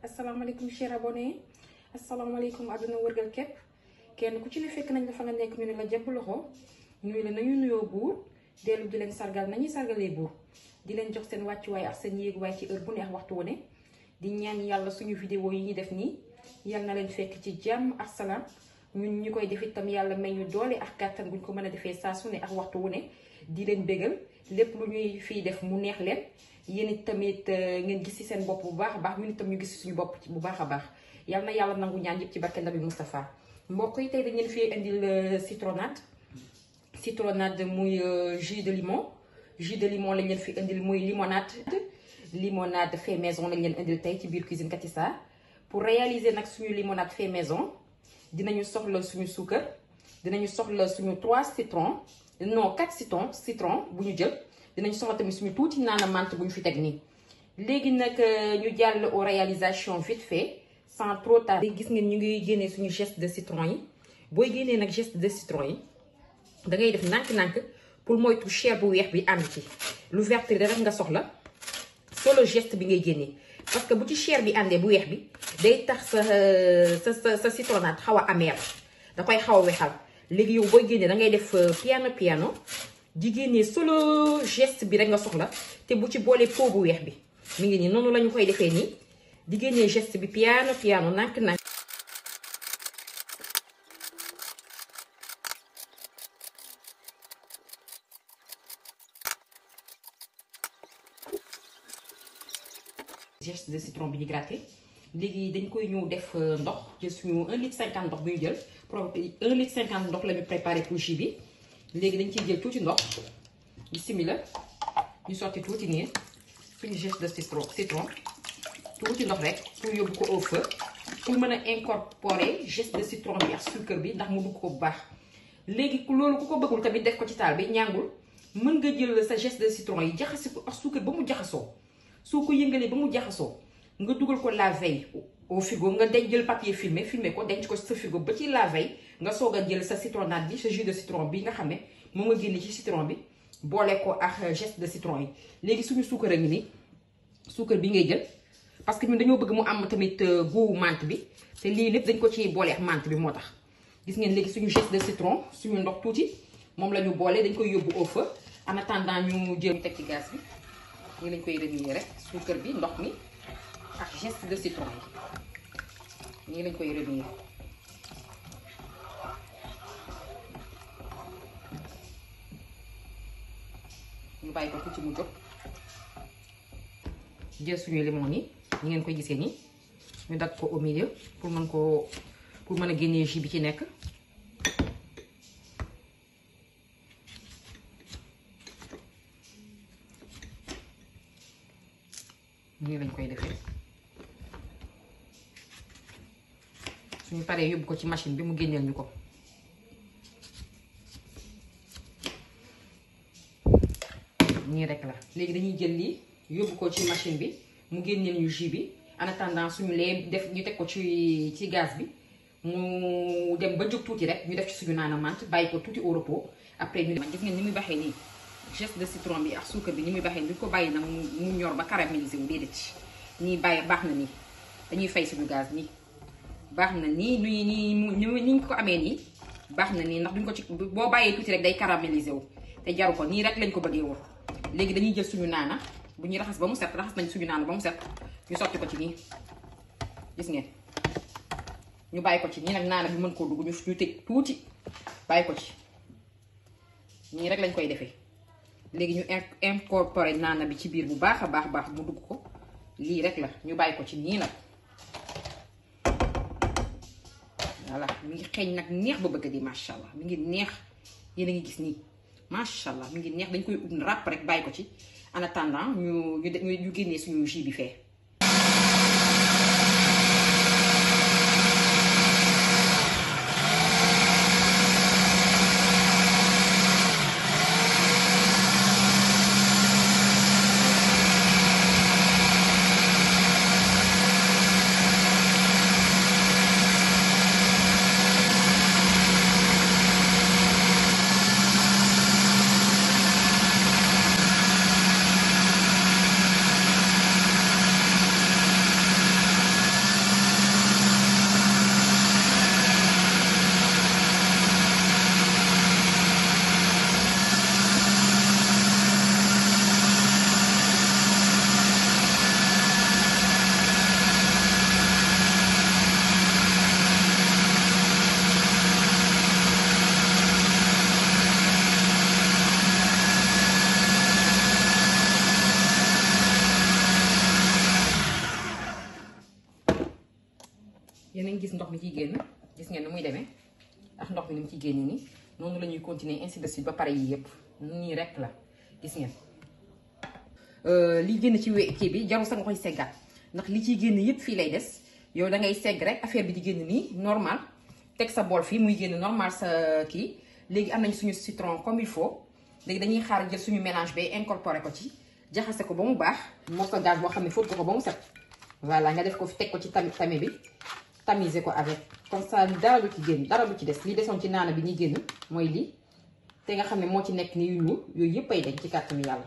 asalaamaaleykum cher abonné asalaamaaleykum àdduna wërgal képp kenn ku ci ne fekk nañ la fa nga nekk ñu ne la jàpp loxo ñuy la nañu nuyoo buur dellu di leen sargal nañuy sargalee buur di leen jox seen wàccuwaay ak seen yéeguwaay ci heure bu neex waxtu wu ne di ñaan yàlla suñu vidéo yi ñuy def nii yal na leen fekk ci jàmm ak salaam ñun ñu koy def itam yàlla may ñu doole ak kàttan buñ ko mën a defee saa su ne ak waxtu wu ne di leen bégal lépp lu ñuy fii def mu neex leen yéen it tamit ngeen gis ci seen bopp bu baax a baax ñun itam ñu gis ci suñu bopp bu baax a baax yal na yàlla nangu ñaan yëpp ci barke Nabi Moustapha mbokk yi tey dañ leen fi indil citronnade citronnade muy jus de limon jus de limon lañ leen fi indil muy limonade limonade fait maison lañ leen indil tey ci biir cuisine Katissa pour réaliser nag suñu limonade fait maison dinañu soxla suñu suukar dinañu soxla suñu trois citron non quatre citron citron bu ñu jël dinañ soxla tamit suñu tuuti naana menthe bu ñu fi teg nii léegi nag ñu jàll aux réalisations vite fait sans trop tarder gis ngeen ñu ngi génnee suñu geste de citron yi booy génnee nag geste de citron yi da ngay def nànk-nànk pour moytu chair bu weex bi ànd ci lu vert rek nga soxla solo geste bi ngay génnee parce que bu ci chair bi àndee bu weex bi day tax sa sa sa sa citronnade xaw a amer da koy xaw a wexal léegi yow booy génnee da ngay def piano piano di génnee solo geste bi rek nga soxla te bu ci boolee pot bu weex bi mi ngi nii noonu la ñu koy defee nii di génnee geste bi piano piano nànk nànk geste de citron bi ñu gratté léegi dañ koy ñëw def ndox jël suñu 1 litre 50 ndox bi ñu jël pro 1 litre 50 ndox la ñu préparé pour jus bi léegi dañ ciy jël tuuti ndox bismillah ñu sotti tuuti nii suñu geste de citron citron tuuti ndox rek pour yóbbu ko au feu pour mën a incorporer geste de citron bi ak suukar bi ndax mu dugg ko bu baax léegi loolu ku ko bëggul tamit def ko ci taal bi ñàngul mën nga jël sa geste de citron yi jaxase ko ak suukar ba mu jaxasoo soo ko yëngalee ba mu jaxasoo nga dugal ko la veille au frigo nga denc jël papier filmé filmé ko denc ko sa frigo ba ci la veille nga soog a jël sa citronnade bi sa jus de citron bi nga xam ne moom nga génne ci citron bi boole ko ak geste de citron yi léegi suñu suukar a ngi nii suukar bi ngay jël parce que ñun dañoo bëgg mu am tamit goût menthe bi te lii lépp dañ ko ci boole ak menthe bi moo tax gis ngeen léegi suñu geste de citron suñu ndox tuuti moom la ñu boole dañ koy yóbbu au feu en attendant ñu jël teg ci gaz bi nii lañ koy remuer rek suukar bi ndox mi ak geste de citron yi nii lañ koy remuer ñu bàyyi ko tuuti mu jóg jël suñu limon yi ñi ngeen koy gisee nii ñu dagg ko au milieu pour mën koo pour mën a génnee jus bi ci nekk nii lañ koy defee suñu paree yóbbu ko ci machine bi mu génneel ñu ko nii rek la léegi dañuy jël lii yóbbu ko ci machine bi mu génneel ñu jus bi en attendant suñu lee def ñu teg ko ci ci gaz bi mu dem ba jóg tuuti rek ñu def ci suñu naana menthe bàyyi ko tuuti au repos après ñu gis ngeen ni muy baxee nii geste de citron bi ak suukar bi ni muy baxee duñ ko bàyyi nag mu ñor ba caramélisé wu déedéet nii bàyyi baax na nii dañuy fay suñu gaz nii baax na nii nii nii ni ñu ko amee nii baax na nii ndax duñ ko ci boo bàyyee tuuti rek day caramélisé wu te jaru ko nii rek lañ ko bëggee woon léegi dañuy jël suñu naana bu ñuy raxas ba mu set raxas nañ suñu naana ba mu set ñu sotti ko ci nii gis ngeen ñu bàyyi ko ci nii nag naana bi mën koo dugg ñu ñu tëj tuuti bàyyi ko ci nii rek lañ koy defee léegi ñu incorporé naana bi ci biir bu baax a baax baax mu dugg ko lii rek la ñu bàyyi ko ci nii nag voilà mi ngi xeeñ nag neex ba bëgg di macha allah mi ngi neex yéen a ngi gis nii macha allah mi ngi neex dañ koy ut ràpp rek bàyyi ko ci en attendant ñu ñu ñu génnee suñu jus bi fee. ngeen gis ndox mi ciy génn gis ngeen ni muy demee ak ndox mi ni mu ciy génn nii noonu la ñuy continuer ainsi de suite ba pare yii yëpp nii rek la gis ngeen. li génn ci we kii bi jarul sax nga koy seggaat ndax li ciy génn yëpp fii lay des yow da ngay segg rek affaire bi di génn nii normal teg sa bool fii muy génn normal sa kii léegi am nañ suñu citron comme il faut léegi dañuy xaar jël suñu mélange bay incorporé ko ci jaxase ko ba mu baax moo ko gaz boo xam ne fóot ko ko ba mu set voilà nga def ko fi teg ko ci tami tami bi tamiser ko avec comme ça dara du ci génn dara du ci des li desoon ci naana bi ñuy génn mooy lii te nga xam ne moo ci nekk ni yu ñuul yooyu yëpp ay dañ ci kàttanu yàlla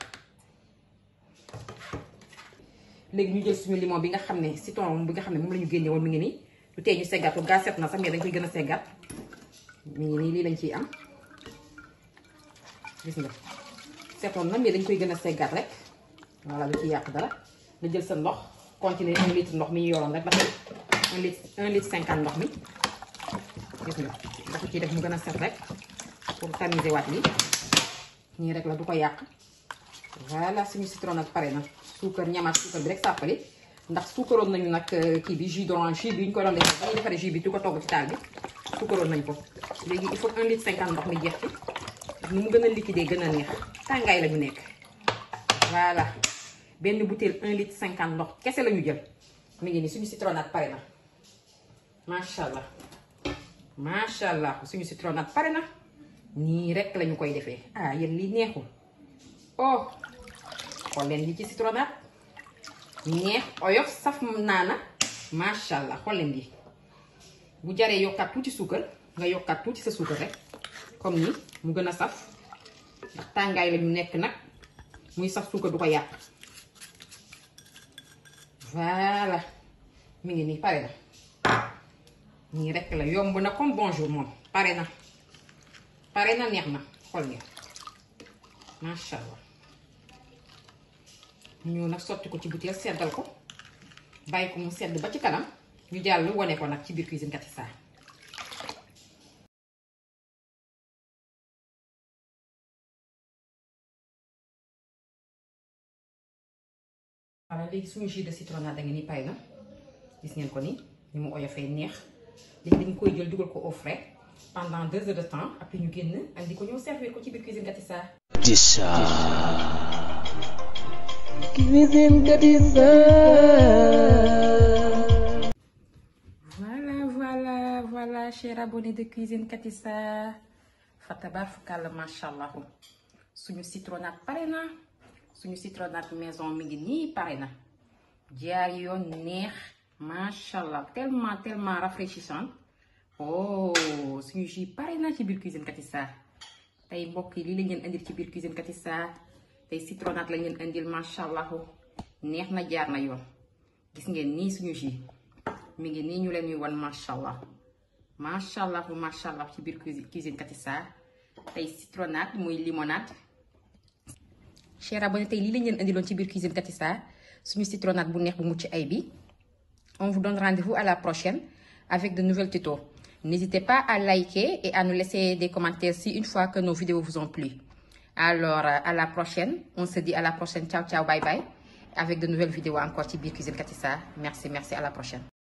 léegi ñu jël suñu limon bi nga xam ne citron bi nga xam ne moom la ñu génne woon mi ngi nii lu tee ñu seggaat ko gaa set na sax mais dañ koy gën a seggaat mi ngi nii lii lañ ciy am gis nga setoon na mais dañ koy gën a seggaat rek voilà lu ci yàq dara nga jël sa ndox continuer un litre ndox mi ñu yoroon rek ba tey un litre un litre cinquante ndox mi gis nga dafa ciy def mu gën a set rek pour tamiser waat lii nii rek la du ko yàq voilà suñu citron nag pare na suukar ñamaat suukar bi rek sàppali ndax suukaroon nañu nag kii bi jus d'orange jus bi ñu ko doon defee ba ñu defaree jus bi du ko togg ci taal bi suukaroon nañ ko léegi il faut un litre cinquante ndox mi jeex ci ndax nu mu gën a liquide gën a neex tàngaay la ñu nekk voilà benn bouteille un litre cinquante ndox kese la ñu jël mi ngi nii suñu citronnade pare na macha allah macha allah suñu citronnade pare na nii rek lañu koy defee ah yéen lii neexul oh xool leen li ci citronnade neex oyof saf naana macha allah xool leen lii bu jaree yokkaat tuuti suukar nga yokkaat tuuti sa suukar rek comme ni mu gën a saf ndax tàngaay la ñu nekk nag muy saf suukar du ko yàq voilà mi ngi nii pare na nii rek la yomb na comme bonjour moom pare na pare na neex na xool ngeen macha allah ñu nag sotti ko ci butéel seddal ko bàyyi ko mu sedd ba ci kanam ñu jàll wane ko nag ci biir cuisine Katissa voilà léegi suñu jus de citronnade da ngeen ni pay na gis ngeen ko ni ni mu oyofee neex léegi dañ koy jël dugal ko au frais pendant deux heures de temps après ñu génn andi ko ñëw servir ko ci biir cuisine Katissa Katissa Cuisine Katissa voilà voilà voilà chers abonnés de cuisine Katissa fatabarfakalla macha allah suñu citronnade pare na suñu citronnade maison mi ngi nii pare na jaar yoon neex macha allah tellement tellement rafraîchissant oh suñu jus pare na ci biir cuisine Katissa tey mbokk yi lii lañ leen indil ci biir cuisine Katissa tey citronnade lañ leen indil macha allah neex na jaar na yoon gis ngeen nii suñu jus mi ngi nii ñu leen ñuy wan macha allah macha allah macha allah ci biir cuisine Katissa tey citronnade muy limonade. chers abonnés tey lii lañ leen indiloon ci biir cuisine Katissa suñu citronnade bu neex bu mucc ay bi on vous donne rendez-vous à la prochaine avec de nouvelles tutos n'hésitez pas à liker et à nous laisser des commentaires si une fois que nos vidéos vous ont plu alors à la prochaine on se dit à la prochaine ciao ciao bye bye avec de nouvelles vidéos encore ci biir cuisine Katissa merci merci à la prochaine